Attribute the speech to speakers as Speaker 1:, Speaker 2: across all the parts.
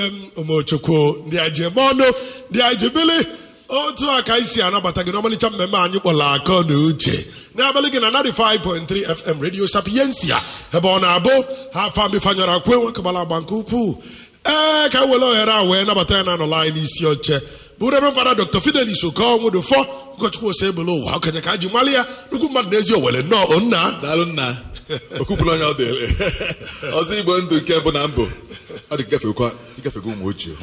Speaker 1: ụmụchukwu ndị anyị ji eme ọnụ ndị anyị ji bili otu a ka anyị si anabata gị n'ọmalịcha mmemme anyị kpọrọ akọ na uche n'abalị gị na 95.3 fm radio sapiensia ebe ọ na-abụ ha famifanyara kwe nwekabala agba nke ukwuu ee ka were ohere a wee nabata ya na anọla anyị n'isi oche bụ reverend fada dr fidelis okonwudufọ ụkọchukwu ose ebele ụwa okenye ka a ji mali ya nnukwu mmadụ n'ezi owere nnọọ nna
Speaker 2: daalụ nna okwupụrụ onye ọ dịrị ọzọ igbo ndụ nke bụ na mbụ ọ dị ikefekwa ikefego ụmụ ochie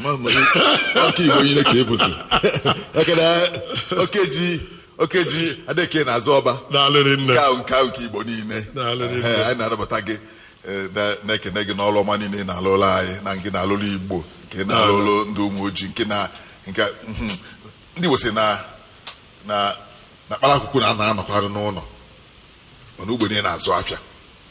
Speaker 2: ọka igbo niile ka ebuzi ekene okeji okeji adeke na-azụ ọba
Speaker 1: daalụrị nne
Speaker 2: nke ahụ nke ahụ nke igbo niile
Speaker 1: Daalụ rinne.
Speaker 2: Ehe, anyị na-anabata gị eh, na- na-ekene gị n'ọrụ ọma niile ị na-alụrụ anyị na nke na-alụrụ igbo nke na-alụrụ ndị ụmụ ojii nke na nke mhm. ndị igbo si na na na kpalakwukwu na na-anọkwarị n'ụlọ mana ugbe niile na-azụ afịa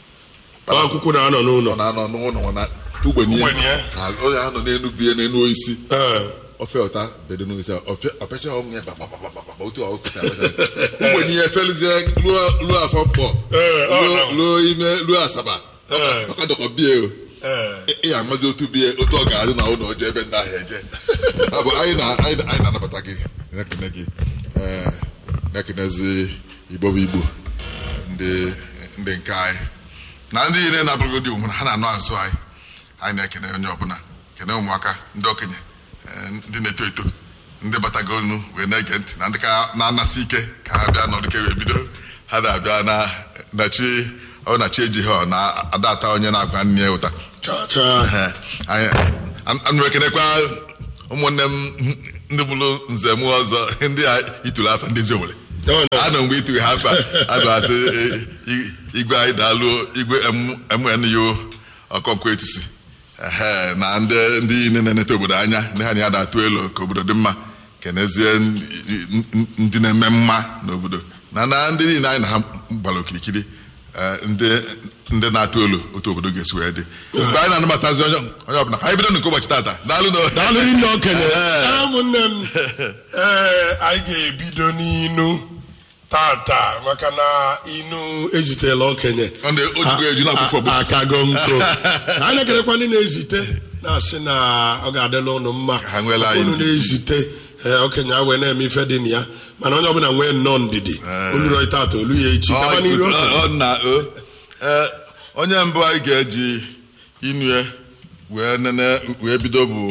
Speaker 1: akwụkwọ na-anọ n'ụlọ
Speaker 2: ọ na-anọ n'ụlọ na ugbe niile
Speaker 1: Ugbenye.
Speaker 2: na- onye anọ n'elu bie n'elu osisi
Speaker 1: ee
Speaker 2: ofe ụta bedo n'osisi ọpecha ọnwụ ya gbagbagbagba otu ọ kụcha ugbe niile efelizie ruo ruo afọ mkpọ
Speaker 1: Ee, ọ
Speaker 2: ruo-
Speaker 1: nọ.
Speaker 2: ruo ime ruo asaba
Speaker 1: Ee.
Speaker 2: ọka dọkọ bie o
Speaker 1: ee
Speaker 2: ị- ị ga-amazi otu bie otu ọ ga-adị na ụlọ oje ebe ndị ahụ eje Ọ bụ anyị na- anyị na- anyị na-anabata gị na-ekene gị ee, na-ekenezi igbo bụ igbo ndị ndị nke anyị na ndị niile na-abụrụ dị omume ha na-anọ nso anyị anyị na-ekene onye ọbụla kene ụmụaka ndị okenye ee, ndị na-eto eto ndị batagonu wee na-ege ntị na ndị ka na-anasị ike ka ha bịa n'ọdịke wee bido ha na-abịa na na chi ọ bụ na chi ejighị ọ na-ada ata onye na-akwa nne ya ụta
Speaker 1: chaa chaa
Speaker 2: Ehe, anyị anụ ekenekwa ụmụnne m ndị bụrụ nze m ọzọ ndị a ituru afa ndị ezi owere
Speaker 1: Ọ nọ.
Speaker 2: anọ mgbe ituru ha afa abụ asị e- i- igwe anyị daalụ igwe mnu ọkọnkwo etisi ehe na ndị ndị niile na-eneta obodo anya ndị ha na ya da-atụ elu ka obodo dị mma kenezie n- n- ndị na-eme mma n'obodo na na ndị niile anyị na ha gbara okirikiri eh, ndị ndị na-atụ elu otu obodo ga-esi wee dị mgbe anyị na-anabatazi onye onye ọbụla ka anyị bido nke ụbọchị tata daalụ na
Speaker 1: daalụrị nne okenye
Speaker 2: Ee.
Speaker 1: ụmụnne m ee anyị ga-ebido n'inu tata maka na inu ezitela okenye
Speaker 2: Ọ na- o jigo eju na-akwụkwọ ọgbọ.
Speaker 1: akago nko anyị na-ekerekwa ndị na-ezite na-asị na ọ ga-adịla ụnụ mma
Speaker 2: Ha nweela
Speaker 1: Maka
Speaker 2: anyị
Speaker 1: unu
Speaker 2: ndidi.
Speaker 1: na-ezite ee, okenye a wee na-eme ife dị na ya mana onye ọbụla nwee nnọọ ndidi oluro tata olu ya echi
Speaker 2: Ọ-
Speaker 1: gaba n'iru okenye.
Speaker 2: ọ- ọ na o Ee, onye mbụ anyị ga-eji inue wee nene wee bido bụ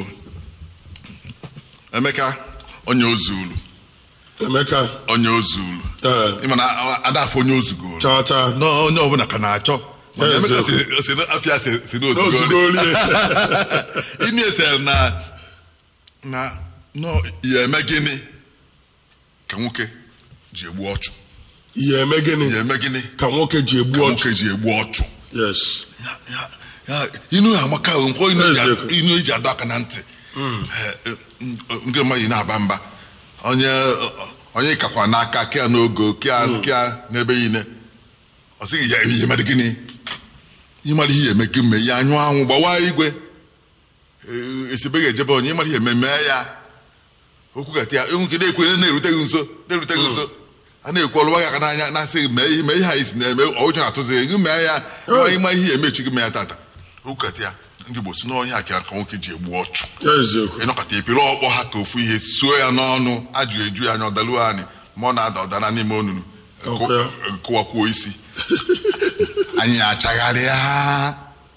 Speaker 2: Emeka onye ozulu
Speaker 1: emeka
Speaker 2: onye ozulu
Speaker 1: ee,
Speaker 2: ịma na adafọ onye ozugoro
Speaker 1: chaa chaa
Speaker 2: na onye ọbụla ka na-achọ mana
Speaker 1: Yes,
Speaker 2: Emeka
Speaker 1: yes.
Speaker 2: si- si na afịa si si na
Speaker 1: Ozugoro,
Speaker 2: ozugoro
Speaker 1: yeah.
Speaker 2: inu esere na na nọ ya eme gịnị ka nwoke ji egbu ọchụ
Speaker 1: ihe eme gịnị
Speaker 2: ya eme gịnị
Speaker 1: ka nwoke ji egbu
Speaker 2: ka
Speaker 1: ọchụ
Speaker 2: nwoke ji egbu ọchụ
Speaker 1: yes
Speaker 2: Ya- ya- ya, inu ya amaka o, nkwa inu eji-
Speaker 1: Eziokwu.
Speaker 2: inu eji adọ aka na ntị Eh, eh, nke mmadụ na-aba mba onye onye kakwa n'aka kea n'ogo kea kea n'ebe niile ọ sịghị ya ihe mere gịnị ịmara ihe eme gị mme ya anyụ anwụ gbawa igwe Eh, esibe ga-ejebe onye ịmara ihe eme mee ya okwu gata ya enweke na-ekwe na-erute gị nso na-erute gị nso a na-ekwu ọlụwa gị aka n'anya na-asị gị mee ihe mee ihe anyị si na-eme ọjọọ na-atụzi gị mee ya ịma ịma ihe emechi gị mee ya tata okwu gata ya ndị Igbo si n'ọhịa ka ka nwoke ji egbu ọchụ
Speaker 1: eziokwu
Speaker 2: ịnọkọta epiri ọkpọ ha ka ofu ihe suo ya n'ọnụ ajụ eju ya anya ọdaluo anyị ma ọ na-ada ọdana n'ime onunu
Speaker 1: Ọkwa ya.
Speaker 2: kụwakwuo isi anyị achagharịa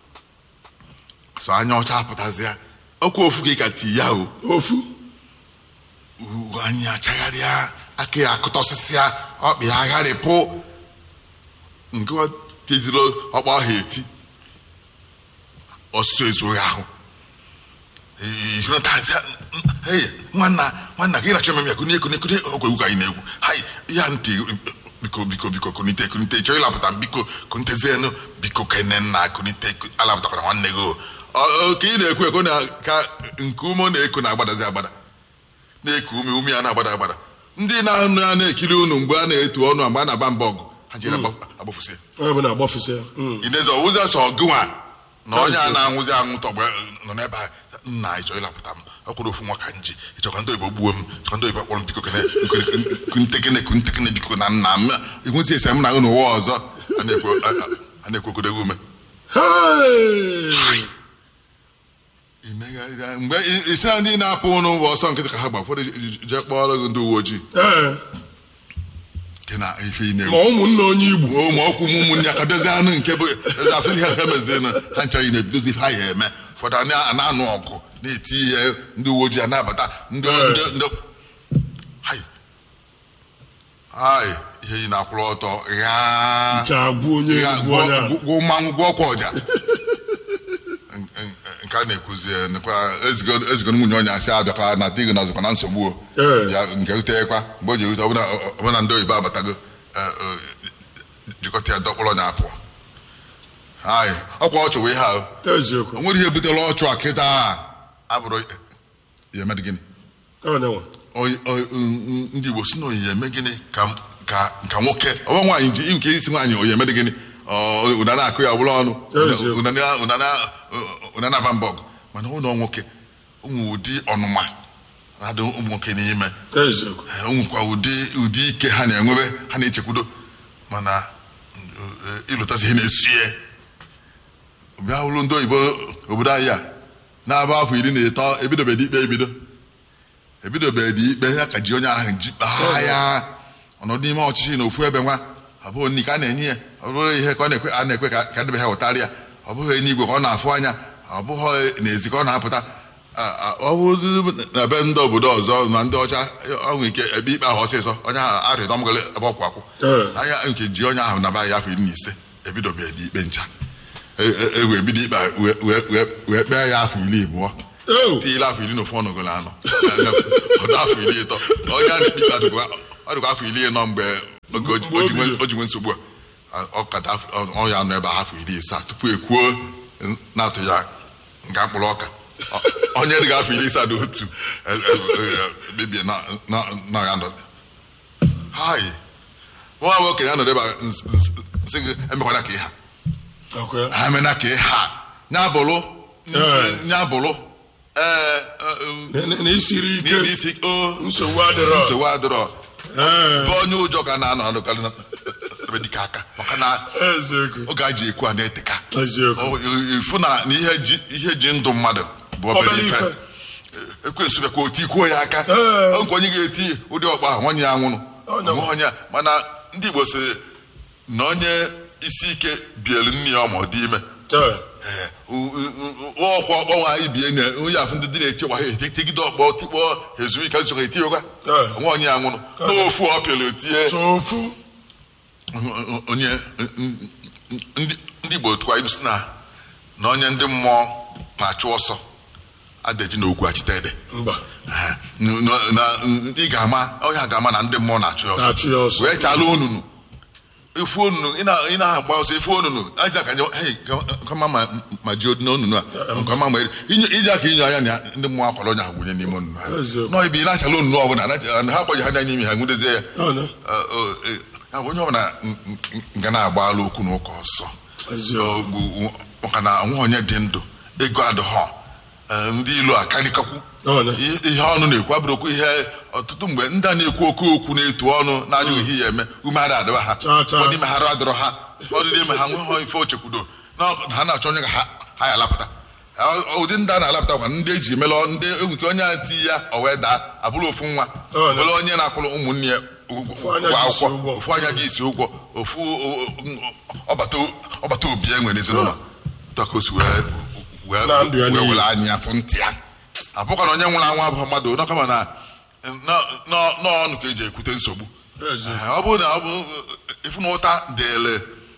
Speaker 2: so anya ọcha apụtazi ya ọkwa ofu ka ị ka ti ya o
Speaker 1: ofu
Speaker 2: Uu, anyị achagharịa aka ya akụta osisi ya ọkpa ya agharịpụ nke ọ teziri ọkpa ahụ eti ọsụsọ ezughị ahụ ihụnatazi hey nwanna nwanna gị na-achọ mmemme ya kụnye kụnye kụnye ogwe egwu ka anyị na-egwu hai ya ntị biko biko biko kunite kunite chọọ ịlapụta m biko kunitezienụ biko kene nna kunite alapụtakwara nwanne gị o Ọ- ọ, ka ị na-ekwu ekwu na ka nke ume ọ na-eku na-agbadazi agbada na-eku ume ume ya na-agbada agbada ndị na-anụ ya na-ekiri unu mgbe a na-etu ọnụ mgbe a na-aba mba ọgụ ha jere agbafụsị
Speaker 1: onye bụ na-agbafụsị ya Mm.
Speaker 2: ineze ọwụzi sọ gụnwa na onye a na-anwụzi anwụ tọgbe nọ n'ebe a nna ịchọ ịlapụta m ọkwụrụ ofu nwa ka nji ịchọ ka ndị oyibo gbuo m chọka ndị oyibo kpọrọ m biko kene kuntekene kuntekene biko na nna m enwezi ese m na gị n'ụwa ọzọ a na-ekwu a- a- a na-ekwu okodego ume
Speaker 1: Hey!
Speaker 2: imegharịa mgbe ịchara ndị na-apụ ụnụ bụ ọsọ nkịtị ka ha gba ụfọdụ jee kpọrọ gị ndị uwe ojii
Speaker 1: ee
Speaker 2: nke na ife ị
Speaker 1: ma
Speaker 2: na-egwu
Speaker 1: ụmụnne onye igbo
Speaker 2: ụmụ ọkwụ m ụmụnne ya ka bịazie anụ nke bụ eze afọ ihe ha mezienụ ha nchaghị na-ebidozi ife ha ya eme ụfọdụ a na- a na-anụ ọgụ na-eti ihe ndị uwe ojii a na-abata ndị
Speaker 1: Ee.
Speaker 2: ndị ndị hai hai ihe yi na-akwụrụ ọtọ ghaa
Speaker 1: nke agwụ onye
Speaker 2: Ya,
Speaker 1: egwu onye a.
Speaker 2: gwọ gwọ mmanwụ gwọ ọkwa ọja nke a na-ekwuzi nekwa ezigo ezigo nwunye onye asị abịakwa na di gị nọzikwa na nsogbu o
Speaker 1: Ee.
Speaker 2: ya nke utekwa mgbe o ji ute ọbụna ọbụna ndị oyibo abatago eh, eh, jikọta ya dọkpụrụ onye apụ anyị ọkwa ọchụ wee ha o
Speaker 1: eziokwu
Speaker 2: o nwere ihe butere ọchụ a kịta a abụrụ ya eme gịnị
Speaker 1: onye nwe
Speaker 2: Oyi- oyi- n- ndị igbo si na oyi eme gịnị ka ka ka nwoke ọwa nwaanyị ji nke isi nwaanyị oyi eme gịnị Ọ, ụna na-akụ ya ọbụla ọnụ
Speaker 1: Eziokwu.
Speaker 2: Ụna na- ụna na- ụna na-aba mbọ ọgụ mana ụlọ nwoke ụmụ ụdị ọnụma na-adị ụmụ nwoke n'ime
Speaker 1: eziokwu
Speaker 2: Eh, ụmụkwa ụdị ụdị ike ha na-enwebe ha na-echekwudo mana eh, ịlụtasị ihe na-esu ya bịa hụrụ ndị oyibo obodo anyị a na-aba afọ iri na ịtọ ebidobeghị ikpe ebido ebidobeghị ikpe ya ka ji onye ahụ ji kpaa ya ọnọdụ n'ime ọchịchị na ofu ebe nwa ọ bụghị nri ka a na-enye ya ọ bụrụ ihe ka ọ na-ekwe a na-ekwe ka ka ndebe ha wetara ya ọ bụghị n'igwe ka ọ na-afụ anya ọ bụghị n'ezi ka ọ na-apụta A- a- ọ bụrụ na be ndị obodo ọzọ na ndị ọcha ọ nwere ike ebe ikpe ahụ ọsịsọ onye ahụ arịrịọ mgole ebe ọkwụ akwụ
Speaker 1: Ee.
Speaker 2: anya nke ji onye ahụ naba ya afọ iri na ise ebidobeghị ikpe ncha e e- e wee bido ikpe a wee- wee- wee- wee kpee ya afọ iri abụọ
Speaker 1: Ew.
Speaker 2: tinyela afọ iri na ofu ọnọgolo anọ ọdụ afọ iri ịtọ onye a na-ekpe ikpe adịkwa ọ dịkwa afọ iri ịnọ mgbe oge o ji- o ji nwe- o ji nwe nsogbu a ọ kata afọ- ọ ya nọ ebe a afọ iri isaa tupu e kwuo na-atụ ya nga mkpụrụ ọka Ọ- onye dịga afọ iri isaa na otu e- e- e- bibie na na- na ya nọ hai nwa nwoke ya nọdụ ebe a ns- ns- nsị gị emekwana ka ị ha
Speaker 1: Ọkwa ya.
Speaker 2: ha mena ka ị ha nyabụlụ
Speaker 1: Ee.
Speaker 2: nyabụlụ ee
Speaker 1: Na- na- na isiri ike
Speaker 2: n'ịdị isi o
Speaker 1: nsogbu adịrọ
Speaker 2: nsogbu adịrọ
Speaker 1: Ee,
Speaker 2: bụ onye ụjọ ka na-anọ anụkarị na ebe dịka aka maka na
Speaker 1: eziokwu
Speaker 2: oge a ji ekwu a na-eteka
Speaker 1: eziokwu
Speaker 2: Ọ- ifu na na ihe ji ihe ji ndụ mmadụ bụ obere
Speaker 1: Obere
Speaker 2: ife
Speaker 1: ife.
Speaker 2: ekwensu bịa ka o tikwuo ya aka
Speaker 1: Ee.
Speaker 2: ọ nke onye ga-eti ụdị ọkpa ahụ nwanyị ya nwụrụ
Speaker 1: Onye
Speaker 2: Onweghị onye mana ndị Igbo sị na onye isi ike bielu nne ya ọma ọ dị ime
Speaker 1: Ee,
Speaker 2: Ee, u- u- u- ọkwa ọkpọ nwa anyị bie na onye afụ ndị dị na-eti ọkpa ha etegide ọkpọ tikpọ ezumike nzukọ etiwekwa
Speaker 1: Ee.
Speaker 2: nwa onye ya nwụrụ n'ofu ọ pịara otie
Speaker 1: sofu
Speaker 2: onye ndị ndị Igbo tụkwa ilu si na na onye ndị mmụọ na-achụ ọsọ adaji na okwu achịta ede
Speaker 1: mba
Speaker 2: Ee, n- n- na ị ga-ama onye a ga-ama na ndị mmụọ na-achụ ya ọsọ
Speaker 1: na-achụ ya ọsọ
Speaker 2: wee chala onunu efu onunu ị na- ị na-agba ọsọ efu onunu aja ka nye hei kama ma ma ji odi n'onunu a kama ma inyo ije aka inyo anya na ndị mmụọ akwara onye ahụ gwunye n'ime onunu ha
Speaker 1: Eziokwu.
Speaker 2: nọ ibi na-achala onunu ọbụla na- na ha kpọji ha anya n'ime ha nwudezie ya
Speaker 1: Ọnụ.
Speaker 2: Ọ- ọ- e- ya bụ onye ọbụla n- n- ga na-agbalụ okwu na ụka ọsọ
Speaker 1: eziokwu
Speaker 2: Ọ- maka na nwa onye dị ndụ ego adịghọ Ee, ndị ilu akarịkakwu
Speaker 1: Ọnụ.
Speaker 2: ihe ihe ọnụ na-ekwu abụrụ okwu ihe ọtụtụ mgbe ndị a na-ekwu oke okwu na-etu ọnụ na-anya ohi ya eme ume ada adịba ha
Speaker 1: Chaa, chaa.
Speaker 2: ụfọdụ ime ha arụ adịrọ ha ụfọdụ n'ime ha nweghị ife ochekwudo na ọ- ha na-achọ onye ka ha ha ya alapụta Ọ- ụdị ndị a na-alapụta kwa ndị eji melọ ndị enweke onye a ti ya o wee daa abụrụ ofu nwa
Speaker 1: Ọ, na-
Speaker 2: were onye na-akwụrụ ụmụnne ya ụgwọ
Speaker 1: Ofu anya ji isi
Speaker 2: akwụkwọ
Speaker 1: ụgwọ.
Speaker 2: ofu anya ji isi ụgwọ ofu o- o- ọbata ọbata obi ya nwere ezinụlọ Otu a ka o si wee wee
Speaker 1: Na ndụ ya
Speaker 2: wee
Speaker 1: niile.
Speaker 2: were anya afọ ntị ya abụkwa na onye nwụrụ anwụ abụghị mmadụ na kama na nọ- nọ- n'ọnụ ka eji ekwute nsogbu
Speaker 1: Eziokwu.
Speaker 2: Ee, ọ bụrụ na ọ bụ ịfụ na ụta dịịrị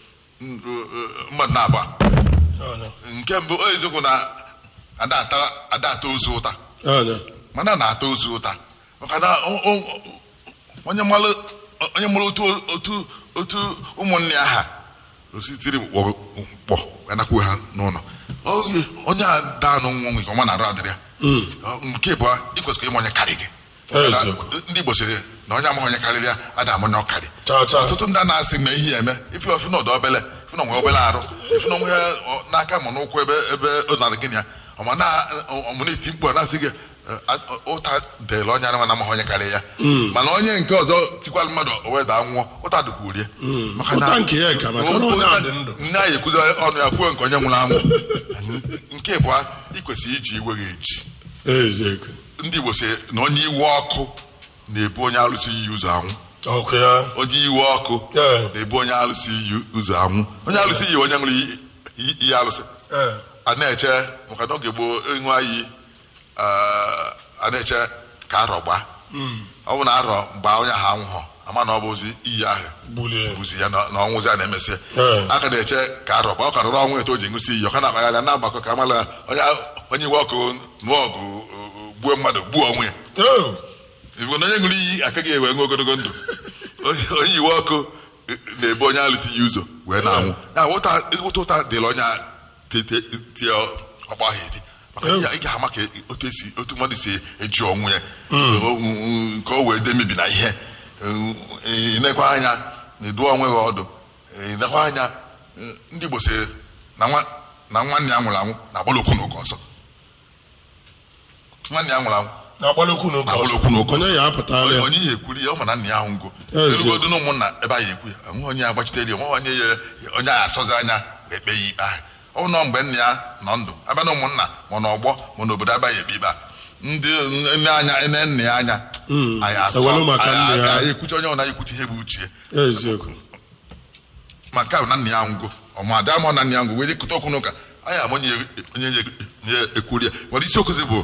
Speaker 2: mmadụ na-agba
Speaker 1: Ọnụ.
Speaker 2: nke mbụ o eziokwu na ada ata ada ata ozu ụta
Speaker 1: Ọnụ.
Speaker 2: mana a na-ata ozu ụta maka na o- o- onye mmalụ onye mmalụ otu otu otu ụmụnne ya ha ositiri mkpọ anakwu ha n'ụlọ Oge onye a daa nụ nwa nke ọma na-arụ adịrị ya
Speaker 1: Mm.
Speaker 2: Ọ, nke bụ ịkwesịrị ịma onye karị gị
Speaker 1: Eziokwu.
Speaker 2: ndị Igbo sịrị na onye amaghị onye karịrị ya ada ama onye ọ karị
Speaker 1: Chaa, chaa.
Speaker 2: ọtụtụ ndị a na-asị na ihe ya eme ife ofu na ọdọ obele ife na onwe obele arụ ife na onwe ya ọ- n'aka ma n'ụkwụ ebe ebe ọ nara gịnị ya ọma na ọmụ na-eti mkpu a na-asị gị eh, a- ụta dịrị onye anụmanụ na amaghị onye karịa ya mana onye nke ọzọ tikwala mmadụ o wee daa nwụọ ụta dịkwuru ya Maka na-
Speaker 1: Ụta nke ya ka maka na onye a dị ndụ.
Speaker 2: nne anyị ekwuzi ọnụ ya kwuo nke onye nwụrụ anwụ nke bụ ị kwesịrị iji iwe gị eji
Speaker 1: eziokwu
Speaker 2: ndị Igbo si na onye iwe ọkụ na-ebu onye alụsị iyi ụzọ anwụ
Speaker 1: ọkụ ya
Speaker 2: onye iwe ọkụ
Speaker 1: Ee.
Speaker 2: na-ebu onye alụsị iyi ụzọ anwụ onye alụsị iyi onye ṅụrụ iyi- iyi iyi alụsị
Speaker 1: Ee.
Speaker 2: a na-eche maka na oge gboo ịṅụ iyi ah, a na-eche ka arọ gbaa ọ bụ na arọ gbaa onye ahụ anwụghọ ama na ọ bụzi iyi ahụ
Speaker 1: bulie
Speaker 2: bụzi ya na na ọnwụzi a na-emesị
Speaker 1: Ee.
Speaker 2: aka na-eche ka arọ gbaa ọ ka rụrụ ọnwụ eto o ji ṅụsị iyi ọ ka na-akpagharị na-agbakọ ka amala onye onye iwe ọkụ nụọ ọgụ uh, gbuo mmadụ gbuo onwe ya
Speaker 1: Oh.
Speaker 2: Igbo na onye ṅụrụ iyi akaghị ewe nwe ogologo ndụ onye onye iwe ọkụ eh, na-ebu onye alụsị ya ụzọ wee na-anwụ ya ụta ezigbote ụta dịrị onye a te- te- tie ọkpa ahụ eti maka na ị ga-ama ka otu esi otu mmadụ si eji ọnwụ ya O- o- ka o wee dee mebi na ihe ị nekwa anya na edu onwe gị ọdụ ị nekwa anya eh, ndị Igbo si na nwa- na nwanne ya nwụrụ anwụ na-agbala okwu n'ụka ọsọ nwanne ya nwụrụ anwụ
Speaker 1: na-agbalokwu n'oge
Speaker 2: na-agbala okwu n'ụka ọsọ
Speaker 1: onye ya apụtala ya
Speaker 2: onye ihe ekwuri ya ọ ma na nna ya ahụ ngo
Speaker 1: Ezi.
Speaker 2: erugodu na ụmụnna ebe anyị ekwu ya onwe onye agbachitere ya onwe onye ya onye a asọzi anya wee kpee ya ikpe ahụ ọ bụ nọ mgbe nna ya nọ ndụ abịa na ụmụnna ma n'ọgbọ ma n'obodo abaghị ekpe ikpe a ndị nne anya nne nna ya anya
Speaker 1: Mm.
Speaker 2: anyị asọ
Speaker 1: Ewelu maka
Speaker 2: anyị-
Speaker 1: nne ya.
Speaker 2: anyị ekwuchi onye ọna ekwuchi ihe bụ uche
Speaker 1: eziokwu
Speaker 2: ma nke ahụ na nna ya ngwo ọma ada ma na nna ya ngwo wee jekọta okwu n'ụka anyị ama onye onye ya ekwuri ya nwere isiokwu bụ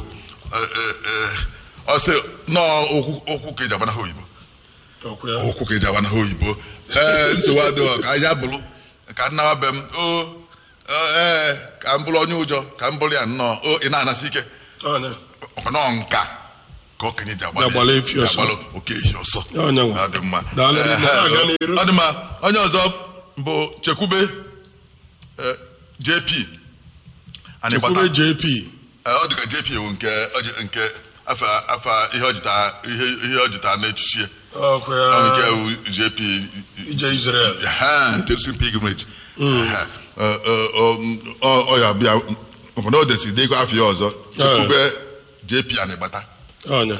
Speaker 2: ọsị nọọ okwu okwu ka eji agbana ha oyibo
Speaker 1: ọkụ ya
Speaker 2: okwu ka eji agbana ha oyibo ee nsogbu adịghị ka anyị abụrụ ka nnawa be m o ee ka m bụrụ onye ụjọ ka m bụrụ ya nnọọ o ị na-anasị ike
Speaker 1: onye
Speaker 2: ọkwa nọọ nka ka okenye ji
Speaker 1: Ji agbala
Speaker 2: agbala
Speaker 1: efi ọsọ.
Speaker 2: ji agbala oke ehi ọsọ
Speaker 1: onye nwa
Speaker 2: ọ dị mma
Speaker 1: Daalụ,
Speaker 2: Ee,
Speaker 1: na-aga
Speaker 2: ee,
Speaker 1: n'iru.
Speaker 2: ọ dị mma onye ọzọ bụ chekwube eh, jp anyị gbata
Speaker 1: chekwube jp
Speaker 2: Eh, ọ dị ka jp bụ nke ọ ji- nke afa afa ihe ọjịta ihe ihe ọjịta n'echichi ya.
Speaker 1: ọkụ
Speaker 2: Ọ bụ nke
Speaker 1: ya
Speaker 2: bụ jp
Speaker 1: ije Israel
Speaker 2: ha Jerusalem pilgrimage Ha. Eh, eh, ọ- ọ ọ ya bịa obodo o desi dego afọ ya ọzọ chekwube jp anyị gbata
Speaker 1: onye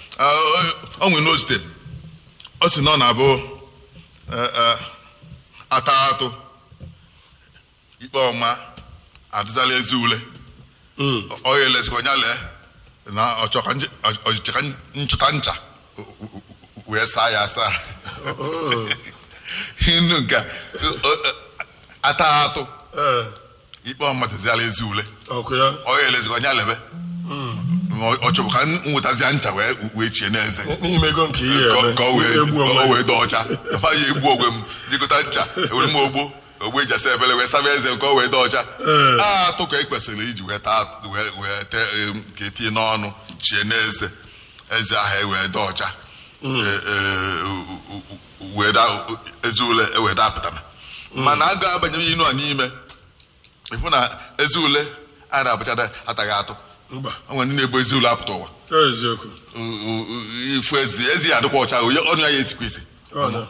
Speaker 2: ọ nwere n'ozite ọ sị na ọ na-abụ eh, eh, ata atụ ikpe ọma adịzala ezi ule
Speaker 1: Mm.
Speaker 2: ọ ya elezikwa onye lee na ọchọ ka nje- ọ- ọchịchị ka nchụta ncha wee saa ya asa
Speaker 1: Oh.
Speaker 2: inu nke a, ọ- ọ- ata atụ
Speaker 1: Ee,
Speaker 2: ikpe ọma dịziala ezi ule
Speaker 1: ọkụ ya
Speaker 2: ọ ya elezikwa onye lebe ọ chọbụ ka m nwetazia ncha wee wee chie n'eze
Speaker 1: n'ime ego nke ihe
Speaker 2: ka
Speaker 1: eme
Speaker 2: ka o wee
Speaker 1: egbu
Speaker 2: ka o
Speaker 1: onwe
Speaker 2: wee dị ọcha afa ya egbu ogwe m jikọta ncha ewere m ogbo ogbe eji asa ebele wee saba eze ka o wee dị ọcha
Speaker 1: Ee.
Speaker 2: a atụ ka e kwesịrị iji wee taa wee wee tee em, ka etinye n'ọnụ chie n'eze eze ahụ ewee dị ọcha E- e, u- u- u- wee da eze ule ewee dapụtara mana a ga-abanye inu a n'ime ịfụ na eze ule a na-abụchada ataghị atụ
Speaker 1: mba
Speaker 2: o nwere ndị na-ebu eze ule apụta ụwa
Speaker 1: eziokwu
Speaker 2: ifu ezi ezi ya adịkwa ọcha onye ọnụ ya ya esikwa isi
Speaker 1: Ọ na.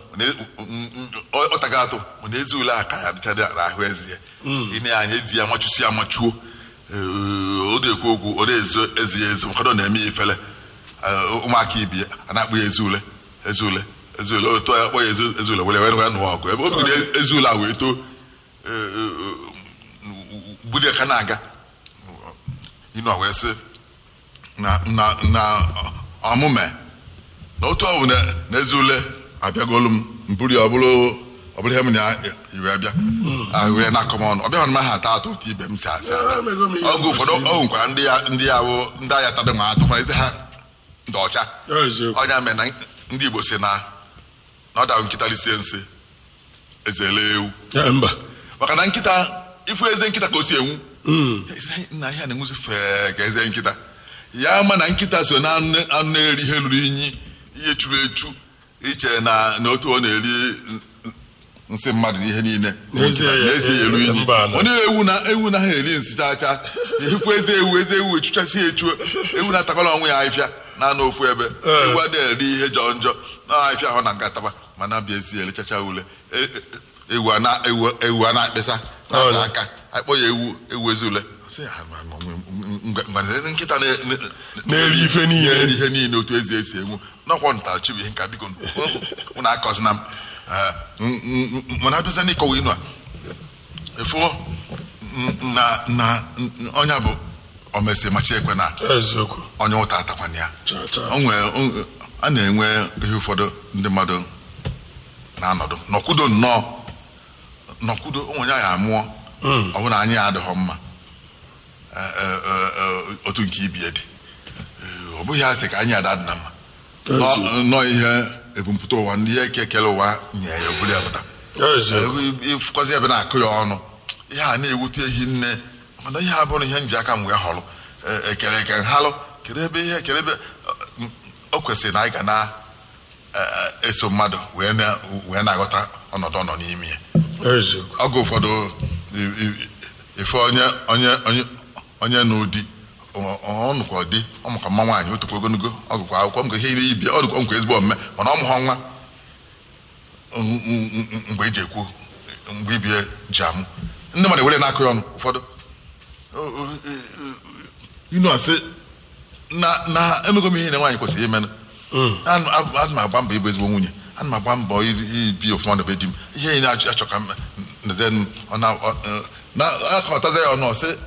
Speaker 2: ọ taga atụ mana ezi ule a ka ya adịcha n'ahụ ezi ya ị na-anya ezi ya machusi ya machuo Ee, ọ na-ekwu okwu ọ na-ezo ezi ya ezo ụfọdụ na-eme ya ifele Ee, ụmụaka ibi ya a na-akpọ ya ezi ule ezi ule ezi ule otu ya kpọ ya ezi ezi ule were were wee nụọ ọgụ ebe o bidoro ezi ule a wee too ee, ee, bulie ka na-aga inu a wee sị na na na ọmụme na otu ọ bụ na na ezi ule abịagolu m mburi ya ọ bụrụ ọ bụrụ ihe m na iwe abịa ahụ ya na-akọ m ọnụ ọ bịaghị m ha ata atụ otu ibe m si asị
Speaker 1: Ah, emego m ihe
Speaker 2: ọgụ ụfọdụ
Speaker 1: kwesịrị.
Speaker 2: ọ nwekwara ndị ya ndị ya bụ ndị agha tada ma atụ ma ezi ha ndị ọcha
Speaker 1: eziokwu
Speaker 2: ọnya mere na ndị Igbo si na na ọ darụ nkịta lisie nsị ezele ewu
Speaker 1: Ya, mba
Speaker 2: maka na nkịta ifu eze nkịta ka o si enwu
Speaker 1: Mm.
Speaker 2: Eze- nna ihe a na-enwuzi fee ka eze nkịta ya ma na nkịta so na anụ anụ na-eri ihe ruru inyi ihe churu echu iche na na otu ọ na-eri n- n- nsị mmadụ na ihe niile
Speaker 1: N'ezie ya-
Speaker 2: n'ezie ya eru inyi
Speaker 1: mba anọ.
Speaker 2: onye ewu na ewu na ha eri nsị chacha ehikwa eze ewu eze ewu echuchasi echu ewu na-atakwala onwe ya ahịfịa na-anọ ofu ebe
Speaker 1: Ee.
Speaker 2: ewu adịghị eri ihe jọọ njọ na ahịfịa ahụ na ngataba mana bịa esi elechacha ule E- e- ewu a na- ewu ewu a na-akpịsa na-asa
Speaker 1: Ọnya.
Speaker 2: aka akpọ ya ewu ewu ezi ule sị ha ma- ma- ma- ngwa- ngwa- nkịta na- na-
Speaker 1: Na-eri ife niile.
Speaker 2: na-eri ihe niile otu ezi esi enwu n'ọkwọ nta chibu ihe nka biko ụnụ akọzina m Eh, m- m- m- mana abịaza n'ịkọwa inu a efu n- na na n- onye bụ omesi machi ekwe na
Speaker 1: eziokwu
Speaker 2: onye ụta atakwana ya
Speaker 1: cha cha
Speaker 2: o nwee o- a na-enwe ihe ụfọdụ ndị mmadụ na-anọdụ nọkwudo nnọọ nọkwudo onwe ya ya amụọ
Speaker 1: Mm.
Speaker 2: ọ bụ na anyị adịghọ mma Eh, eh, eh, eh, otu nke ibie dị Eh, ọ bụghị asị ka anyị ada dị na mma Nọ-
Speaker 1: Ezi-
Speaker 2: nọọ ihe ebumpụta ụwa ndị ihe kekere ụwa nye ya obulu ya pụta
Speaker 1: eziokwu
Speaker 2: ịfụkọzi ebe na-akụ ya ọnụ ihe a na-ewute ehi nne mana ihe a bụrụ ihe nji aka m wee họrọ Eh, ekele eke nhalụ kedu ebe ihe kedu ebe eh, o kwesịrị na anyị ga na-eso mmadụ wee na- wee na-aghọta ọnọdụ ọ nọ n'ime ya
Speaker 1: eziokwu
Speaker 2: oge ụfọdụ i- i- ife onye onye onye onye n'ụdị ọnụkwa dị ọmụka mma nwaanyị otukwa ogologo ọgụkwa akwụkwọ mgbe ihe iri ibia ọ dịkwa nkwa ezigbo omume mana ọ mụghọ nwa m- m- m- mgbe eji ekwu mgbe ibie ji amụ ndị mmadụ were na-akụ ya ọnụ ụfọdụ O- o- e- e- inu asị na na emego m ihe na nwaanyị kwesịrị imenụ
Speaker 1: Mm.
Speaker 2: ana ana m agba mbọ ịbụ ezigbo nwunye ana m agba mbọ i- ibi ofụma na be di m ihe niile achọ achọ ka m neze m ọ na ọ- ọ- na akọtaza ya ọnụ ọsị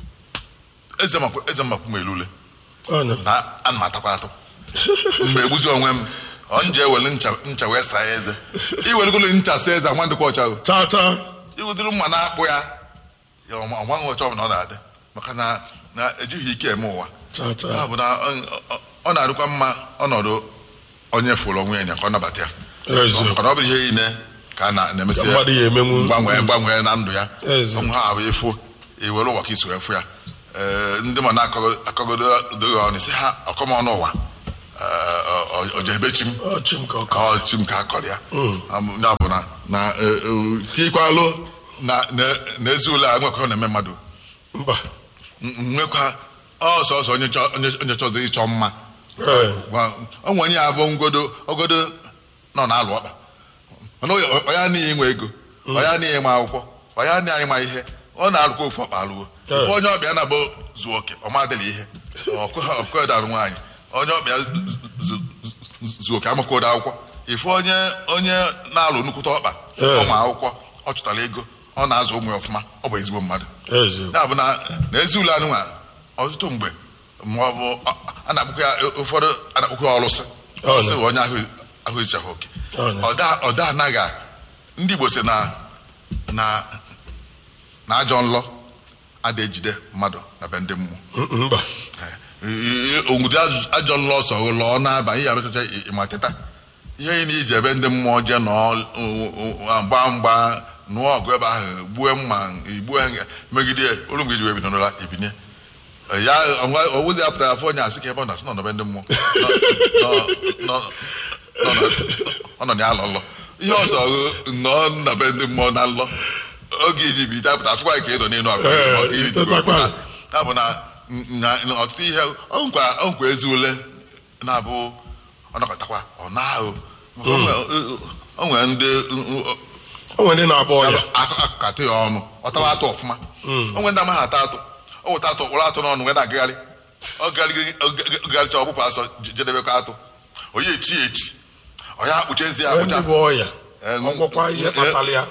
Speaker 2: eze makwu eze makwu m elule
Speaker 1: ọnya
Speaker 2: na ana m atakwa atụ mgbe egbuzi onwe m ọ nje ewere ncha ncha wee saa ya eze iweregolo ncha saa eze nwa ndịkwa ọcha o
Speaker 1: cha cha
Speaker 2: iwudiri mma na-akpụ ya ya ọma- ọnwaghị ọcha ọbụla ọ na-adị maka na na ejighị ike eme ụwa
Speaker 1: cha cha
Speaker 2: ya bụ na ọ- ọ- ọ na-arụkwa mma ọnọdụ onye fụrụ onwe ya ka ọ nabata ya
Speaker 1: eziokwu
Speaker 2: maka na ọ bụrụ ihe niile ka a na- na-emesi
Speaker 1: Ka mmadụ ya emenwu.
Speaker 2: mgbanwe mgbanwe na ndụ ya
Speaker 1: Ezi.
Speaker 2: ọnwụ ha bụ ịfụ iwere ụwa ka iso wee fụ ya Ee, ndị ma na-akọgodo doghị ọnụ si ha ọkọmọnụ ụwa ee, ọ- ọ- ojebechi m
Speaker 1: ọchị nke ọka
Speaker 2: ka ọ chi m ka a kọrọ ya
Speaker 1: Mm.
Speaker 2: Am- ya bụ na na e, e, tikwalụ na na- na ezi ụlọ a nwekọ na-eme mmadụ
Speaker 1: mba
Speaker 2: M- nwekwa ọsọsọ onye chọ- onye onye chọzọ ịchọ mma
Speaker 1: ee
Speaker 2: Gwa- ọ nwe onye ya bụ ngodo ogodo nọ na-alụ ọkpa mana ọ- ọ ya niile nwe ego ọ ya niile ma akwụkwọ ọ ya niile ma ihe ọ na-alụkwa ofu ọkpa alụwo
Speaker 1: Yeah.
Speaker 2: ofu onye ọbịa na-abụ zuo oke ọ madịla ihe ọkụ darụ nwaanyị onye ọbịa zu- zu- zu- zuo oke amakwa ụda akwụkwọ ifu onye onye na-alụ nnukwute ọkpa
Speaker 1: Yeah.
Speaker 2: ụmụ akwụkwọ ọ chụtara ego ọ na-azụ ụmụ ya ọfụma ọ bụ ezigbo mmadụ
Speaker 1: eziokwu
Speaker 2: ya bụ na na ezi ụlọ anụnwa ọtụtụ mgbe ma ọ bụ ọ- a na-akpụkwa ya ụfọdụ a na-akpụkwa ya ọlụsị
Speaker 1: Ọ na.
Speaker 2: sị onye ahụ ahụ ejichaghị oke
Speaker 1: Ọ na.
Speaker 2: ọda ọda anaghị a- ndị Igbo si na na na ajọ nlọ ada ejide mmadụ na be ndị mmụọ
Speaker 1: Mm, mba
Speaker 2: onwudi ajọ nlọ ọsọ lọọ n'aba ihe arụchacha ịma teta ihe ị na-iji ebe ndị mmụọ jee nọọ gba mgba nụọ ọgụ ebe ahụ gbue mma igbue megide ya olu mgbe iji wee bido n'ụra ibinye ya owuzi ya pụtara afọ onye asị ka ebe ọ na-asị nọ n'ebe ndị mmụọ Nọ- nọ- nọ- nọ- ọ nọ ya alọ nlọ ihe ọzọ nọ na be ndị mmụọ na nlọ oge iji bi dapụta afụkwa ka ị nọ n'elu akwa
Speaker 1: Ee,
Speaker 2: maka iri tupu
Speaker 1: ịtọtakwa.
Speaker 2: ọpụta. ya bụ na na- na ọtụtụ ihe ọ nkwa ọ nkwa ezi ule na-abụ ọnọkọtakwa ọ na-ahụ Maka o nwere- o nwere ndị
Speaker 1: o nwere ndị na-agba ọya
Speaker 2: akụkatụ ya ọnụ ọ tawa atụ ọfụma o nwere ndị amaghị ata atụ o weta atụ kpọrọ atụ n'ọnụ wee na-agagharị ọ gagharịcha ọkpụkpụ asọ jedebekwa atụ onye echi ya echi ọ ya akpụchezi ya
Speaker 1: Nwee ndị
Speaker 2: akpụcha
Speaker 1: bụ ọya
Speaker 2: Eh,
Speaker 1: ọgwọkwa ihe
Speaker 2: eh,
Speaker 1: kpatara ya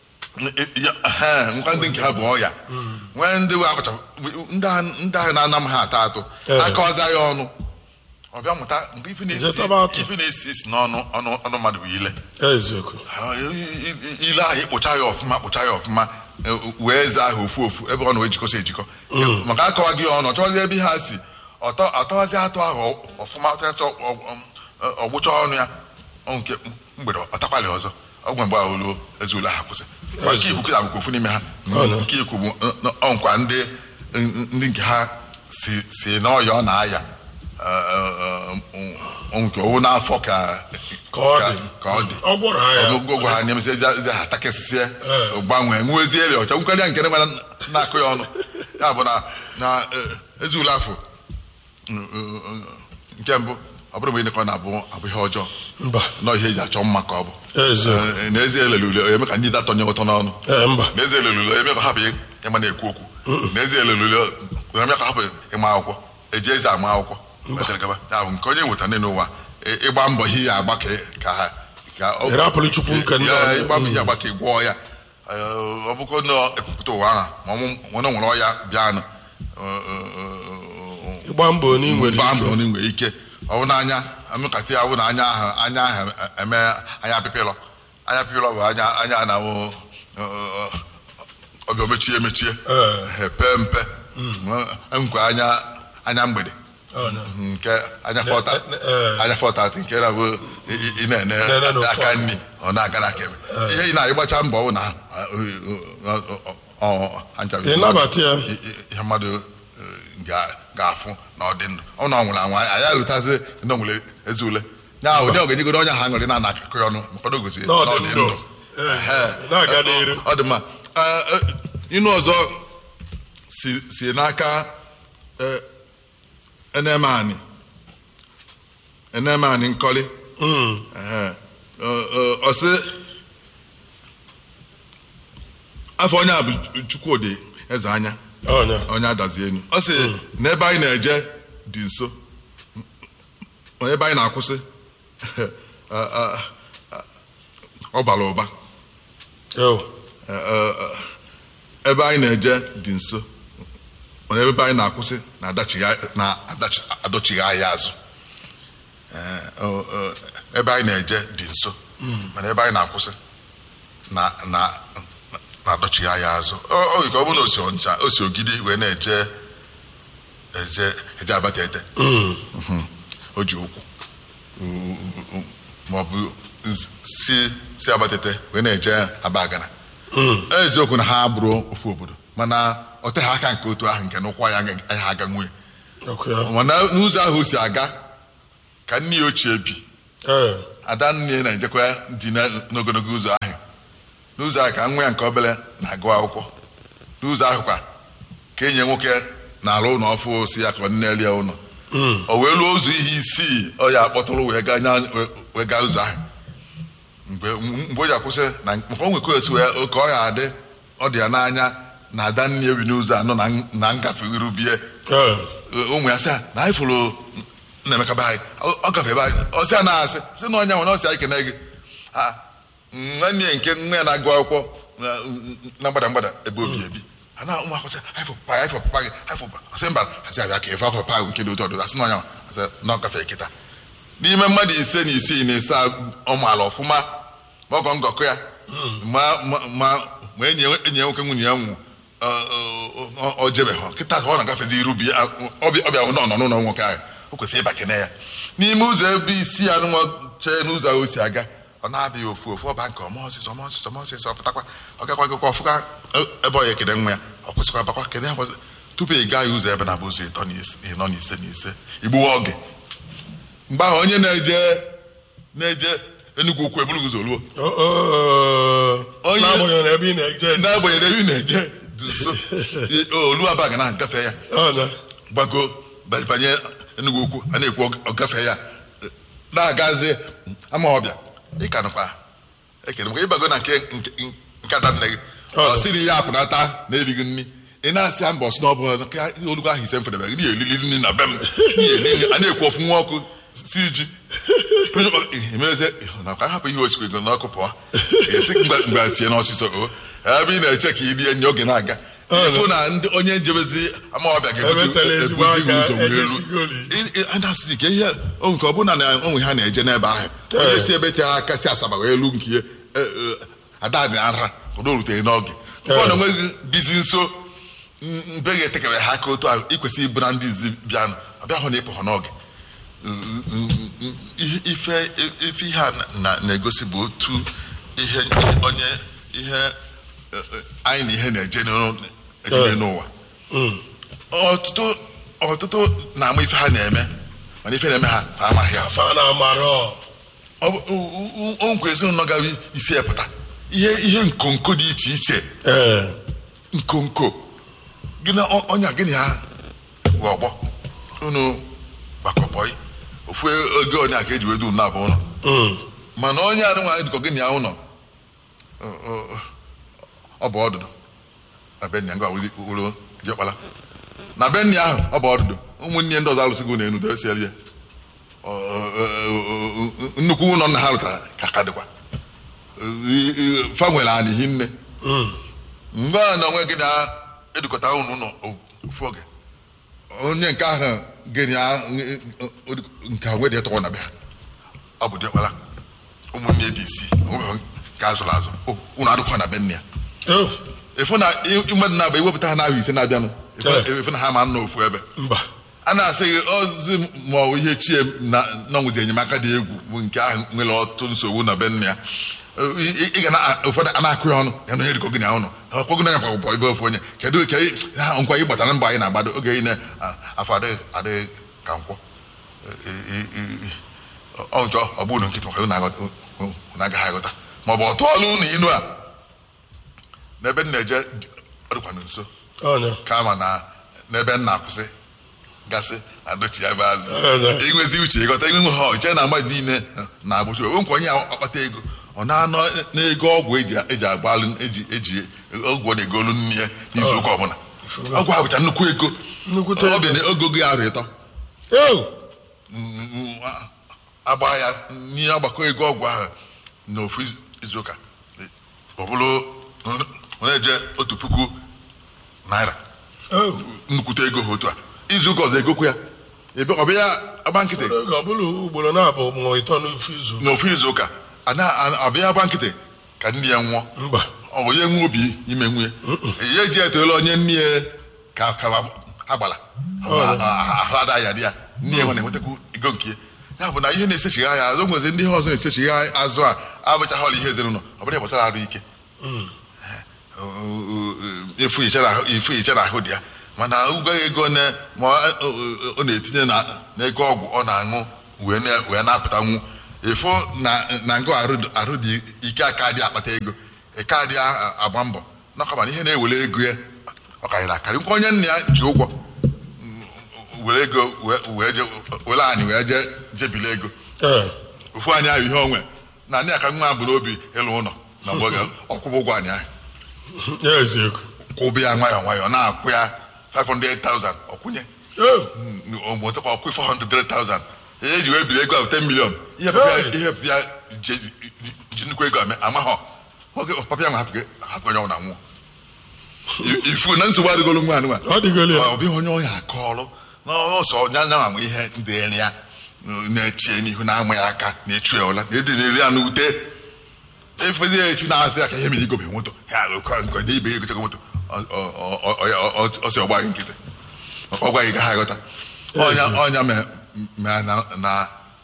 Speaker 2: Ya- ehe, nkwa ndị nke ha bụ ọya nwee ndị wee akpacha ndị ahụ- ndị ahụ na-ana m ha atọ atụ
Speaker 1: Ee.
Speaker 2: akọwaza ya ọnụ ọ bịa mụta nke ife na-esi
Speaker 1: Jetaba atụ.
Speaker 2: ife na-esi isi n'ọnụ ọnụ ọnụ mmadụ bụ ile
Speaker 1: eziokwu
Speaker 2: Ha, i- i- ile ahụ ịkpụcha ya ọfụma kpụcha ya ọfụma e, wee zaa ahụ ofu ofu ebe ọ na-ejikọsa ejikọ maka akọwaghị ya ọnụ ọ chọwazi ebe ha si ọtọ ọtọwazi atụ ahụ ọfụma ọtọcha ọgbụcha ọnụ ya ọ nke mgbede ọtakwalị ọzọ ọgwụ mgbe ahụ ruo ezi ụlọ ha kwụsị Ma nke ikwu kịta bụkwa ofu n'ime ha
Speaker 1: Ọ nọ.
Speaker 2: nke ikwu bụ ọ- ọ nkwa ndị ndị nke ha si si n'ọya ọ na-aya Ọ- ọ- ọ- nke owu n'afọ ka
Speaker 1: Ka ọ dị.
Speaker 2: ka ọ dị
Speaker 1: ọ gwọrọ ha ya
Speaker 2: ọgụgụ ha na-emesi ezi ezi ha takịsịsịa
Speaker 1: Ee.
Speaker 2: gbanwee nwezie eri ọcha nkarịa nke nwere na-akụ ya ọnụ ya bụ na na eh, ezi ule afọ mm, mm, mm, nke mbụ ọ bụrụ mgbe ịnekọ na-abụ abụ ihe ọjọọ
Speaker 1: mba
Speaker 2: nọ ihe eji achọ mma ka ọ bụ
Speaker 1: eziokwu
Speaker 2: Eh, n'ezie elele ule eme ka ndị datọ nye ụtọ n'ọnụ
Speaker 1: ee mba
Speaker 2: n'ezie elele ule eme ka ha bụ ịma na-ekwu okwu n'ezie lelule ya ka hapụ ịma akwụkwọ eji eze ama akwụkwọ wetara gaba. ya bụ nke onye weta nne n'ụwa ị- ịgba mbọ ihe ya agba ka ka ha ka ọ-
Speaker 1: Ị rapụrụ Chukwu nke ndị
Speaker 2: Ya,
Speaker 1: ọzọ.
Speaker 2: ịgba mbọ ihe agba ka ị gwọọ ya Ee, ọ bụkwa na ekwupụta ụwa ahụ ma ọ nwere ọya bịanụ
Speaker 1: ịgba mbọ na ị nwere
Speaker 2: gbaa
Speaker 1: ike.
Speaker 2: mbọ na ị nwere ike ọ bụ n'anya amịkata ya bụ na anya ahụ anya ahụ eme anya apịpịlọ anya apịpịlọ bụ anya anya na-awụ ọbịa mechie emechie
Speaker 1: Ee.
Speaker 2: epe mpe nkwa anya anya mgbede
Speaker 1: Ọ na.
Speaker 2: nke anya fọta
Speaker 1: ne- eh.
Speaker 2: anya fọta nke na-abụ ị- ị- ị na-ene
Speaker 1: Na-ene n'ofu
Speaker 2: aka
Speaker 1: aka.
Speaker 2: nri ọ na-aga n'aka ebe ihe ị na-agbacha mbọ bụ na
Speaker 1: Ị nabata ya.
Speaker 2: ihe mmadụ eh, ga- ga-afụ na ọ dị ndụ ọ na ọ nwụrụ anwụ anyị alụtazi ndị nwere ezi ule ya ahụ onye ogenyegoro onye ha ṅụrị na ana akụkọ ya ọnụ maka na o gosi
Speaker 1: Na ọ dị ndụ. Ee,
Speaker 2: Ehe.
Speaker 1: na-aga n'iru.
Speaker 2: ọ dị mma Eh, eh, inu ọzọ si si n'aka eh, enemani enemani nkọli
Speaker 1: Mm.
Speaker 2: Ehe. Ọ- ọ- ọ sị afọ onye a bụ chukwudi eze anya
Speaker 1: Ọ na.
Speaker 2: onye adazi enu ọ sị n'ebe anyị na-eje dị nso ma ebe anyị na-akwụsị a- a- a- ọ bara ụba
Speaker 1: Yo.
Speaker 2: Eh, eh, eh, ebe anyị na-eje dị nso mana ebe anyị na-akwụsị na-adachighị- na-adachi- adọchighị anyị azụ Eh, ọ- ọ, ebe anyị na-eje dị nso mana ebe anyị na-akwụsị na- na- na-adọchighị anyị azụ Ọ- ọ yiri ka ọ bụrụ na osi ọncha osi ogidi wee na-eje eje eje abatete
Speaker 1: Mm.
Speaker 2: o ji ụkwụ maọbụ si si abatete wee na-eje abagana
Speaker 1: Mm.
Speaker 2: eziokwu na ha bụrụ ofu obodo mana ọ teghị aka nke otu ahụ nke n'ụkwa ya agaghị aga nwunye
Speaker 1: Ọkụ ya.
Speaker 2: mana n'ụzọ ahụ o si aga ka nne ya ochie bi
Speaker 1: Ee.
Speaker 2: ada nne na-ejekwa dị na- n'ogologo ụzọ ahụ n'ụzọ ahụ ka nwa ya nke obere na-agụ akwụkwọ n'ụzọ ahụ kwa ka enyi ya nwoke na-alụ ụlọ ọfụ si ya ka ọ nne lie ụlọ
Speaker 1: Mm.
Speaker 2: o wee lụọ ụzọ ihe isii ọ ya akpọtụrụ wee gaa nya- wee- wee gaa ụzọ ahụ mgbe mgbe o ji akwụsị na maka o nwekọ esi wee ka ọ ya adị ọ dị ya n'anya na ada nne ebi n'ụzọ anọ na na ngafe irubie
Speaker 1: Ee.
Speaker 2: ụmụ ya sị ya na anyị fụrụ Nnaemeka be anyị ọ- ọ gafe ebe anyị ọ sị ya na-asị sị na onye nwere na ọ sị anyị kene gị Ah, nwanne ya nke nwa ya na-agụ akwụkwọ na- na mgbada mgbada ebe obi ebi ha na ụmụ akwụkwọ sị anyị fụ papa anyị fụ papa gị anyị fụ papa ọ sị mba asị abịa ka efe afọ papa nke dị otu ọdụ asị na onye asị na ọ gafe kịta n'ime mmadụ ise na isii na ise ọ maala ọfụma ma ọgọ ngọkọ ya ma ma ma ma enyi ya enyi ya nwoke nwunye ya nwụ ọ jebe ha kịta ka ọ na-agafezi iru bi ya ọbịa ọbịa nọ nọ n'ụlọ nwoke ahụ o kwesịrị ịba kene ya n'ime ụzọ ebe isi ya nụnwa chee n'ụzọ ahụ o si aga ọ na-abịa ofu ofu ọba nke ọma ọsịsọ ọma ọsịsọ ọma ọsịsọ pụtakwa ọ gakwa gakwa ọfụka ebe ọ ya ekene nwa ya ọ kwụsịkwa bakwa kene ya kwụsị tupu ị gaa ya ụzọ ebe na-abụ ụzọ ịtọ na ise ịnọ na ise na ise igbuwa oge mgbe ahụ onye na-eje na-eje Enugu ukwu eburu ụzọ ruo
Speaker 1: Ọ- ọ-
Speaker 2: Onye-
Speaker 1: n'agbanyeghị na ebe ị na-eje
Speaker 2: n'agbanyeghị ebe ị na-eje dị nso olu abaga na gafe ya
Speaker 1: Ọ na.
Speaker 2: gbago ba- banye Enugu ukwu a na-ekwu ọ gafe ya na-agazi ama ọbịa ịka nụkwa ekele maka ịbago na nke nke- nke ada nne gị
Speaker 1: Ọ.
Speaker 2: ọ sị na ihe apụnata na-erighị nri ị na-asị ya mbọ sị na ọ bụla ka olugo ahụ ise mfedebe gị na-elili nri na be m na-eli nri a na-ekwu ofu nwa ọkụ si ji emeze nakwa hapụ ihe osikwe ego n'ọkụ pụọ esi mgbe sie n'ọsịsọ o ebe ị na-eche ka i rie nye oge na-aga ịfụ na ndị onye njebezi ama ọbịa
Speaker 1: Emetela ezigbo
Speaker 2: ga-ebuzi
Speaker 1: aka,
Speaker 2: ụzọ wee
Speaker 1: ejesigoli.
Speaker 2: ru a na-asị ka ihe o nke ọ bụrụ na onwe ha na-eje n'ebe ahụ onye si ebe te aka si asaba wee lu nke ihe e, e, ada dị na nra ụdọ rutere n'oge ọ na onweghị bizi nso m- mbe ga-etekewe ha aka otu ahụ ikwesị ịbụ na ndị izi bịanụ ọbịa hụ na ịpụ ha n'oge Ihe- ife ife ihe a na- na-egosi bụ otu ihe onye ihe e, e, anyị na ihe na-eje n'ụlọ- eje n'ụwa
Speaker 1: Mm.
Speaker 2: ọtụtụ ọtụtụ na-ama ife ha na-eme mana ife na-eme ha ha amaghị ya
Speaker 1: Afa na amarọ.
Speaker 2: Ọ bụ- o- o- o nkwa ezinụlọ gara isi epụta ihe ihe nkonko dị iche iche
Speaker 1: Ee.
Speaker 2: nkonko gị na ọ- ọnya gịnị ha gwa ọgbọ unu gbakọbọị ofu oge onye a ka eji wedu na abụ ụlọ
Speaker 1: Mm.
Speaker 2: mana onye a nwa dịkọ gịnị ya ụlọ ọ- ọ- ọ bụ ọdụdụ abịa ngwa wuru diọkpala na be nne ahụ ọ bụ ọdụdụ ụmụnne ndị ọzọ alụsịgo na enu desiere ya Ọ- ọ- ọ- ọ- nnukwu ụlọ nna ha lụtara ka ka dịkwa fa nwere anị hinne
Speaker 1: Mm.
Speaker 2: mgbe a na onwe gị na-edukọta ụnụ ụlọ ofu oge onye nke ahụ gịnị nke ahụ nwedị tọrọ na be ha ọ bụ diọkpala ụmụnne dị isii onweghị nke azụrụ azụ ụnụ adịkwa na be nne ya
Speaker 1: Oh,
Speaker 2: efu na mmadụ na-abụ ewepụta ha n'ahụ ise na-abịanụ
Speaker 1: Eh.
Speaker 2: efu na ha ma nọ ofu ebe
Speaker 1: mba
Speaker 2: a na-asị gị ozi ma ọ bụ ihe chie na nọnwụzi enyemaka dị egwu bụ nke ahụ nwere ọtụtụ nsogbu na be nne ya Ị- ị ị ga na ụfọdụ a na-akụ ya ọnụ ya na onye dịka ogene ọnụ ọkpọgụ na yakwa ụbọ ebe ofu onye kedu ka ị- ha nkwa ị gbatara mbọ anyị na-agbado oge ị na-afọ adịghị adịghị ka nkwọ Ị- ị- ị- ọ nke ọ bụ unu nkịtị maka unu aghọta- unu agaghị aghọta ma ọ bụ ọtụ ọlụ unu inu a n'ebe m na-eje ọ dịkwanụ nso
Speaker 1: ọnya
Speaker 2: kama na n'ebe m na-akwụsị gasị adochi ya bụ azụ
Speaker 1: Eze.
Speaker 2: inwezi uche ịghọta inwe nwe ha ọche na mmadụ niile na agbụchi onwe nkwa onye ya akpata ego ọ na-anọ n'ego ọgwụ eji eji agbalụ eji eji ọgwụ ọ na-egolu nne ya n'izu ụka ọbụla
Speaker 1: Ifugo.
Speaker 2: ọgwụ ahụ bụcha nnukwu ego
Speaker 1: Nnukwute
Speaker 2: ọ bịa na ogo gị arụ ịtọ
Speaker 1: Oh,
Speaker 2: Mm, agba ya n'ihe ọgbakọ ego ọgwụ ahụ n'ofu izu- izu ụka ọ bụrụ onye je otu puku naira
Speaker 1: oh.
Speaker 2: nnukwute ego ha otu a izu ụka ọzọ egokwu ya ebe ọ bịa agba nkịtị
Speaker 1: Oge ọ bụla ugboro na-abụ ma ịtọ n'ofu izu
Speaker 2: n'ofu izu ụka ana- ana- ọ bịa agba nkịtị ka nne ya nwụọ
Speaker 1: mba
Speaker 2: ọ bụ ya nwe obi ime nwunye ya eji etoela onye nne ya ka ka ha gbara ahụ ada ya dị ya nne ya nwe na-enwetakwu ego nke ya ya bụ na ihe na-esechigha ya azụ nwezi ndị ihe ọzọ na-esechigha azụ a abụchaghị ọla ihe ezinụlọ ọ bụrụ ya gbasara arụ ike efu iche na ahụ dị ya mana ụgwọ ego na ma ọ ọ na-etinye na n'ego ọgwụ ọ na-aṅụ wee na- wee na-apụtanwu efu na na ngụ arụ arụ dị ike aka dị akpata ego ike adị a- agba mbọ nakọba na ihe na-ewere ego ya ọ karịrị akarị nkwa onye nna ya ji ụgwọ mm, were ego wee- wee je were anyị wee je jebile ego
Speaker 1: ee
Speaker 2: ofu anyị ahụ ihe onwe na ndị aka nwa bụ n'obi ịlụ ụlọ na mgbe oge ọkwụbụ ụgwọ anyị ahụ
Speaker 1: ya eziokwu
Speaker 2: kwụbụ ya nwayọọ nwayọọ na-akwụ ya 500,000 ọkwụnye
Speaker 1: Oh,
Speaker 2: omotakwa ọkwụ 400,000 ihe eji wee biri ego ahụ 10 million ihe papa ya- ihe papa ya ji ji nnukwu ego ame amaghọ oge papa ya nwa hapụ hapụ onye ọbụla nwụọ I- ifu na nsogbu adịgolo nwa anụnwa
Speaker 1: ọ dịgolo ya
Speaker 2: ọ bụghị onye ọya aka ọrụ n'ọsọ nya nya ma ihe ndịrị ya na-echie n'ihu na-ama ya aka na-echu ya ụla na-edi na-eri ya n'ute efezi ya echi na-asị ya ka ihe mere igobe moto ya alụkwa nke ndị ibe ya egochego moto ọ- ọ- ọ- ọ- ọ- ọ sị ọgba gị nkịtị ọ gwa gị gaghị aghọta ọnya ọnya me- me na na na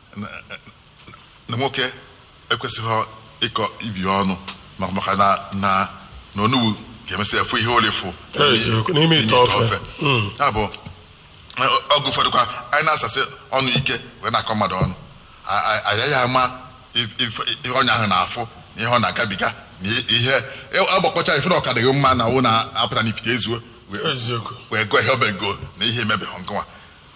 Speaker 2: na nwoke ekwesịghị ịkọ ibi ọnụ maka maka na na na onugbu ga-emesị efu ihe olefu
Speaker 1: Eziokwu, n'ime ite ofe. Mm.
Speaker 2: ya bụ ọgụ ụfọdụ kwa anyị na-asasị ọnụ ike wee na-akọ mmadụ ọnụ A- a- anyị ya ama if- if- ihe ọnya ahụ na-afụ na ihe ọ na-agabiga na ihe agbakọcha ife na ọka dịghị mma na wụ na-apụta n'ifite ezuo wee-
Speaker 1: eziokwu
Speaker 2: wee gụọ ihe obego na ihe emebeghị nkụwa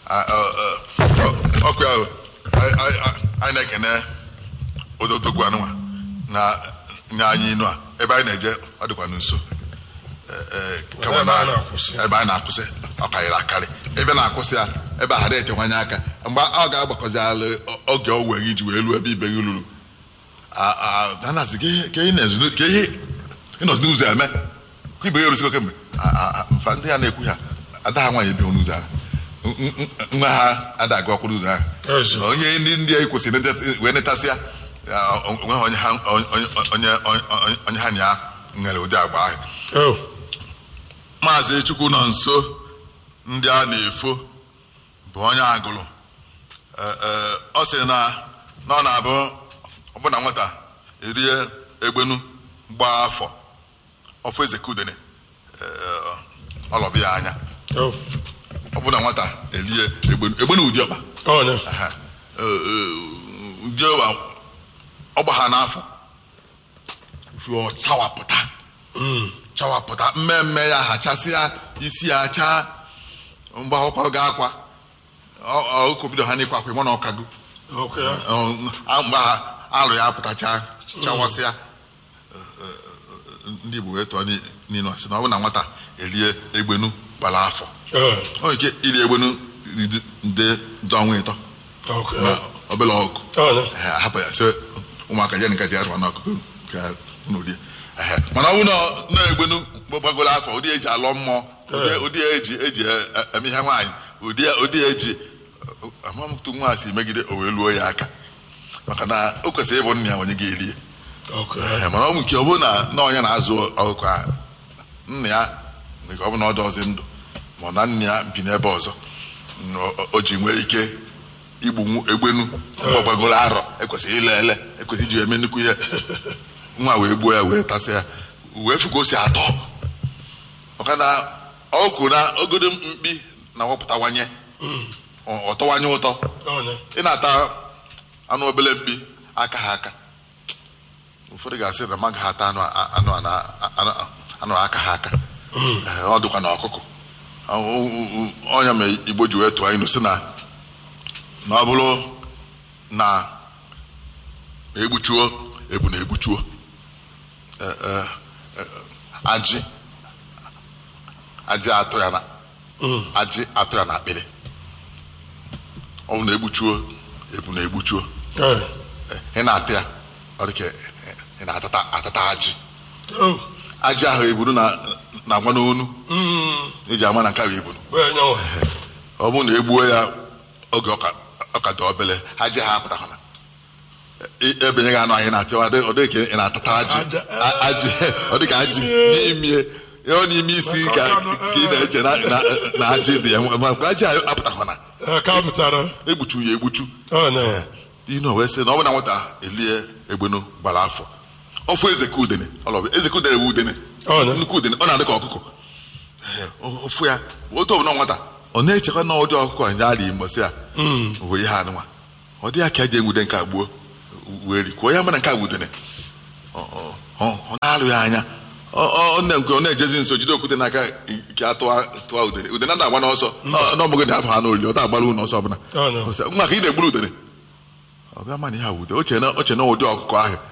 Speaker 2: ọkụ ya anyị- anyị anyị na-ekene ododogwu anụnwa na na anyị inu a ebe anyị na-eje ọ dịkwa nso Eh, eh, kama
Speaker 1: Ebe
Speaker 2: na-
Speaker 1: anyị na-akwụsị.
Speaker 2: ebe anyị na-akwụsị ọ karịrị akarị ebe na-akwụsị ya ebe a na-etewanye aka mgbe ọ ga-agbakọzi alụ oge o were iji wee ruo ebe ibe gị ruru danazi ka ihe ịnọzi n'ụzọ eme ka ibe ya erusigo kemgbe A- a- a- mfa ndị ya na-ekwu ya ada ha nwaanyị ebighị n'ụzọ ahụ N- n- nwa ha ada aga ọkwụrụ ụzọ ahụ
Speaker 1: eziokwu
Speaker 2: onye ndị ndị a kwesịrị ndetasị- wee netasịa ya, o- onweghị onye ha onye onye onye- onye ha na ya nwere ụdị agba ahụ
Speaker 1: Oh,
Speaker 2: maazị chukwu nọ nso ndị a na-efo bụ onye agụrụ Ee, ee, ọ sị na na ọ na-abụ ọbụna nwata erie egbenu gbaa afọ ọfọ ezekudene ọlọbịa anya
Speaker 1: oh,
Speaker 2: ọbụna nwata erie egbenu egbenu ụdị ọkpa
Speaker 1: ọnya
Speaker 2: Aha. Ee, ee, ụdị ọkpa ọgba ha n'afọ fụọ chawapụta
Speaker 1: Mm,
Speaker 2: chawapụta mmemme ya hachasịa isi ya chaa mgbe akwụkwọ ga-akwa okobido ha n'ịkwa akwa ịmụ na ọkago
Speaker 1: okay, ya.
Speaker 2: Ọ, a- mgbe ha alụ ya apụtacha chawasịa ndị Igbo wee tụọ ni- n'ilu sị na ọ bụ na nwata erie egbenu gbara afọ
Speaker 1: Ee,
Speaker 2: ọ nwere ike iri egbenu iri nde nde ọnwa ịtọ
Speaker 1: ok.
Speaker 2: na obere ọgụ
Speaker 1: Ọ na.
Speaker 2: Ehe, ahapụ ya sị ụmụaka ya nka ji arụ n'akụkụ ka unu rie Ehe, mana ọ bụrụ na ọ na-egbenu gbagoro afọ ụdị eji alọ mmụọ ụdị- ụdị eji eji e- e- eme ihe nwaanyị ụdị ụdị eji amamtụ nwa si megide o wee luo ya aka maka na o kwesịrị ịbụ nna ya onye ga-eri ya
Speaker 1: Ok.
Speaker 2: Ehe, mana ọ bụ nke ọ bụrụ na na onye na-azụ ọkụkọ a nna ya nwere ike ọ bụ na ọ dị ọzọ ndụ ma ọ na nna ya bi n'ebe ọzọ n- o- o ji nwee ike igbu nwu- egbenu gbagoro arọ ekwesịrị ile ele ekwesịrị iji eme nnukwu ihe nwa wee gbuo ya wee tasị ya wee fụ ka o si atọ maka na ọkụ na ogodo mkpi na-awapụtawanye ọ- ọtọwanye ụtọ
Speaker 1: Ọ na.
Speaker 2: ị na-ata anụ obele mkpi aka ha aka ụfọdụ ga-asị na mmadụ ha ata anụ a- anụ a na- anụ anụ aka ha aka Ee, ọ dịkwa na ọkụkọ ọnya ma igbo ji wee tụọ ilu si na na ọ bụrụ na ma egbuchuo ebu na egbuchuo Ee, ee, ee, ajị ajị atụ ya na
Speaker 1: Mm.
Speaker 2: ajị atụ ya na akpịrị ọ bụ na egbuchuo ebu na egbuchuo
Speaker 1: Ee.
Speaker 2: ị na-ata ya ọ dị ka ị na-atata atata ajị
Speaker 1: Oh.
Speaker 2: ajị ahụ ebunu na na-agwa n'onu
Speaker 1: Mm.
Speaker 2: eji ama na nke ahụ ebunu
Speaker 1: Wee nyanwa.
Speaker 2: ọ bụrụ na egbuo ya oge ọka ọka dị obele ajị ha apụtakwana E- ebenye gị anụ anyị na-ata ọ dị- ọ dị ka ị na-atata ajị
Speaker 1: Aja-
Speaker 2: A- ajị ọ dị ka ajị n'ime ọ n'ime isi ka ka ị na-eche na na- na ajị dị ya ma mgbe ajị ahụ apụtakwana
Speaker 1: Ee, ka pụtara.
Speaker 2: egbuchu ya egbuchu
Speaker 1: Ọ na.
Speaker 2: inu wee sị na ọ bụ na nwata elie egbenu gbara afọ ọfụ eze ka udene ọlọbụ eze ka udene ewu udene
Speaker 1: Ọ na.
Speaker 2: nnukwu udene ọ na-adị ka ọkụkọ ofu ya otu ọbụla nwata ọ na-echekwa na ụdị ọkụkọ a nyara igbo sị ya
Speaker 1: Mm.
Speaker 2: wee ihe anụnwa ọ dị ya ka eji enwude nke a gbuo wee rikwuo ya mana nke a wudene ọ ọ- ọ- ọ na-alụ ya anya ọ- ọ ọ na-ekwe ọ na-ejezi nso jide okwute n'aka nke atụwa tụwa udene udene na-agba n'ọsọ Ọ- n'ọbụghị na afọ ha n'oli ọ ta-agbara unu ọsọ ọbụla
Speaker 1: Ọ na.
Speaker 2: Ọ sị, nwa ka ị na-egburu udene ọ bịa mana ihe a wude oche na oche na ụdị ọkụkọ ahụ